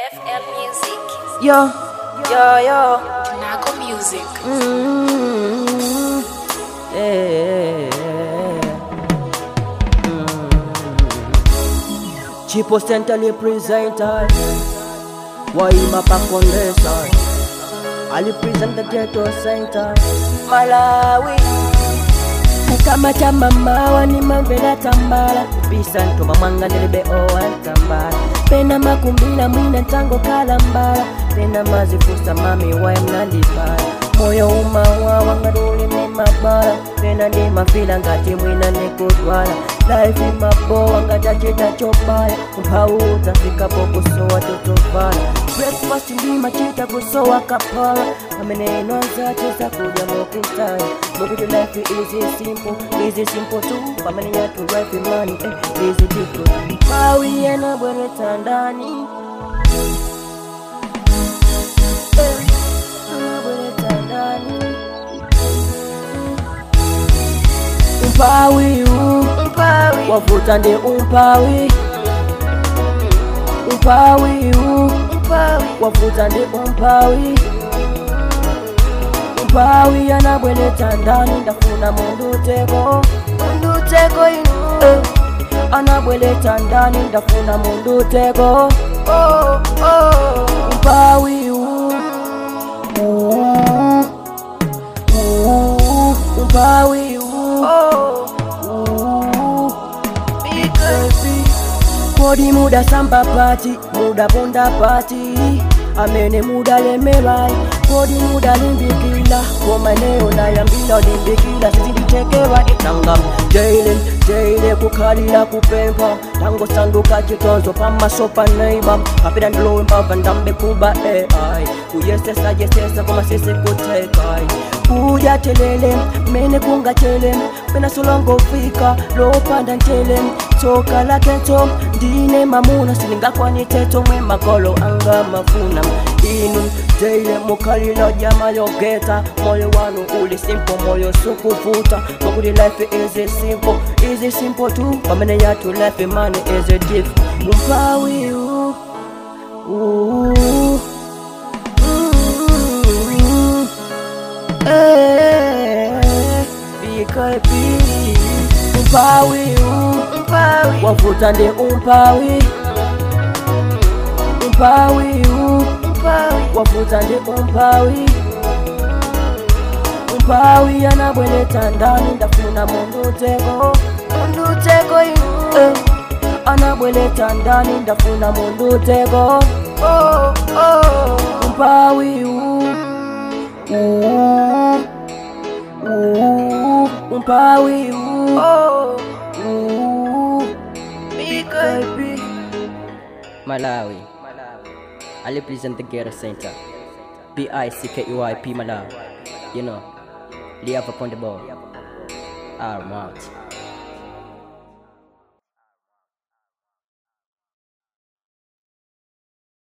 FL Music. Yo, yo, yo. Nago Music. Mm, yeah. Mm. Chipo Center ni presenter Waima pa kondesa Ali present the ghetto center Malawi Kama cha mama wani mavela tambala Bisa ntoma mwanga nilibe owa tambala Pena makumbila mwina ntango kalambala Pena mazifusa mami wae mnandipala Moyo umawa wangaduli ni mabala Pena ndi mafila ngati mwina nikutwala Life imabowa ngatachita chobaya Mpau utafika pokusowa tutofala Breakfast ndima chita kusowa kapala Ameneno zate za kuja mokutaya Mokuti life is simple, is simple too Pamene yatu life money, eh, is different Pawi yana bwere tandani Eh, yana bwere tandani Umpawi u, umpawi Wavuta ndi umpawi Umpawi u, umpawi Wavuta ndi umpawi Umpawi anabweleta ndani ndafuna mundu tego Mundu tego inu eh. Anabweleta ndani ndafuna mundu tego oh, oh. Umpawi u, u, u, Umpawi u, oh, u, baby. Kodi muda samba pati, muda bonda pati Amene muda lemerai, kodi muda limbikila Kwa maneo na yambila limbikila Sizindichekewa itangam Jailen, jaile kukhalila kupempa Tango sanduka chitonzo pamasopa neighbor Kapida ndilowe mbava ndambe kuba AI Kuyesesa yesesa koma sisi kutekai Kuja telele, mene kunga chele Pena solongo fika, lopanda ntele Toka la keto, ndine mamuna Siningakwa teto mwe makolo anga mafuna Inu, jaile mukalila jama yogeta Moyo wanu uli simple, moyo sukufuta Makuti life is simple, is simple tu Pamene yatu life money is a diff Umpawi u, u, mm, eh, BKP Umpawi u, umpawi Wavuta ndi umpawi Umpawi u, umpawi Wavuta ndi umpawi Umpawi anabweleta ndani ndafuna mundu tego Mundu tego inu eh. Anabweleta ndani ndafuna mundu tego oh, oh. Umpawi u, u, u, Umpawi u, oh, u, BKP Malawi I represent the Ghetto Center B-I-C-K-E-Y-P Malawi You know Live upon the ball I'm out